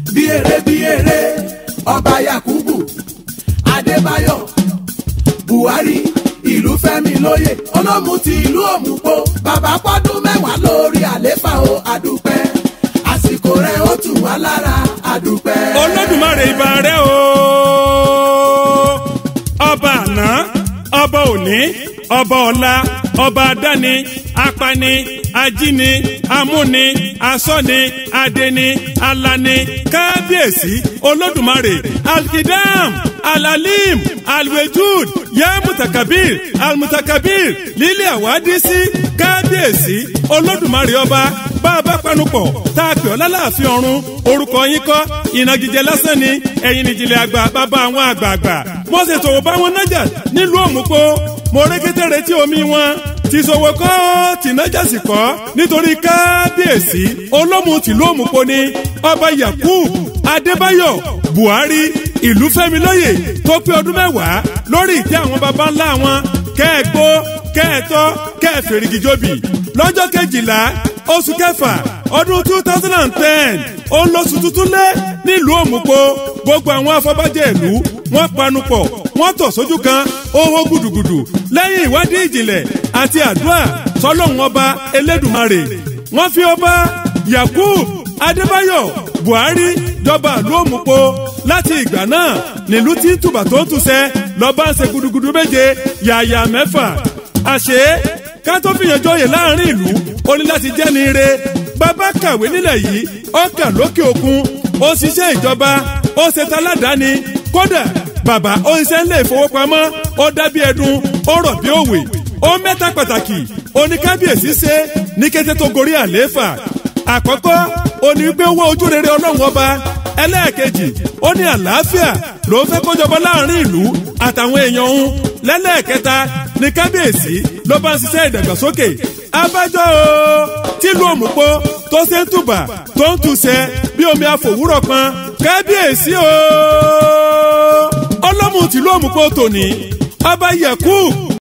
bí eré bí eré ọba yakubu adébáyọ̀ buhari ìlú fẹ́mi lóye olómù ti ìlú òmùpó bàbá pọ́dún mẹ́wàá lórí àléfà o àdúpẹ́ àsìkò rẹ̀ ó tù wá lára àdúpẹ́. olódùmarè ìbà rẹ o ọba àná ọba òní ọba ọ̀la ọba adáni apani ajíni amúni asọ́ni adeni alani kábíyèsí olódùmarè alkidam alalim alwejud ya mutakabir almutakabir lílé àwádìísí kábíyèsí olódùmarè ọba bá a bá panupọ̀ tá a pè ọ́ lálàáfíà ọ̀run orúkọ yín kọ́ ìnagijẹ lásán ni ẹ̀yin nìjìnlẹ̀ àgbà bàbá àwọn àgbààgbà mo sì tòwò bá wọn nájà nílùú òmùpó mo rékété retí omi wọn ti sọ̀wọ́ kọ́ tìnájà sì kọ́ nítorí kábíyèsí olómù tìlú òmùpó ni ọba yakub adébáyọ̀ buhari ìlú fẹ́mi lóye tó pé ọdún mẹ́wàá lórí ìtẹ́ àwọn baba ńlá wọn kẹ́ẹ̀gbó kẹ́ẹ̀tọ́ kẹ́ẹ̀fèrègìjọbì lọ́jọ́ kejìlá oṣù kẹfà ọdún two thousand and ten ó ń lóṣù tuntun lé nílùú òmùpó gbogbo àwọn afọbajẹ ìlú wọ́n panupọ̀ wọ́n tọ̀ sójú kan ó hó gùdùgùdù lẹ́yìn ìwádìí ìjìnlẹ̀ àti àdúrà sọlọ́run ọba elédùmarè wọ́n fi ọba yakub adébáyọ̀ buhari jọba ìlú òmùpó láti ìgbà náà nílùú tí tùbà tó ń túṣẹ́ lọ́ba ń ṣe gudugudu méje yàyà mẹ́fà àṣé ká tó fìyàn jọyè láàrin ìlú ó ní láti jẹ́ ní ire bàbá kàwé nílẹ̀ yìí ó kà lókè òkun ó ṣiṣẹ́ ìjọba ó ṣe taládàáni kódà bàbá ó ṣiṣẹ́ ńlẹ̀ ìfowópamọ́ ó dábí ẹdun ó rọ̀ bí òwe ó mẹ́ta pàtàkì oníkábíyèsí ṣe ní kété tó gorí àlééfà àkọ́kọ́ òní gbé owó ojú rere ọlọ́run ọba ẹlẹ́ẹ̀kejì ó ní àlàáfíà ló ń fẹ́ kó jọba láàrin ìlú àtàwọn èèyàn òun lẹ́lẹ́ẹ̀kẹta ní kábíyèsí ló bá ń ṣiṣẹ́ ìdàgbàsókè abájọ́ o tìlú òmùpó tó ṣe ń tùbà tó ń túṣẹ́ bí omi àfòwúrọ̀ kan kábíyèsí o ọlọ́mù tìlú òmùpó tòní ọba yakub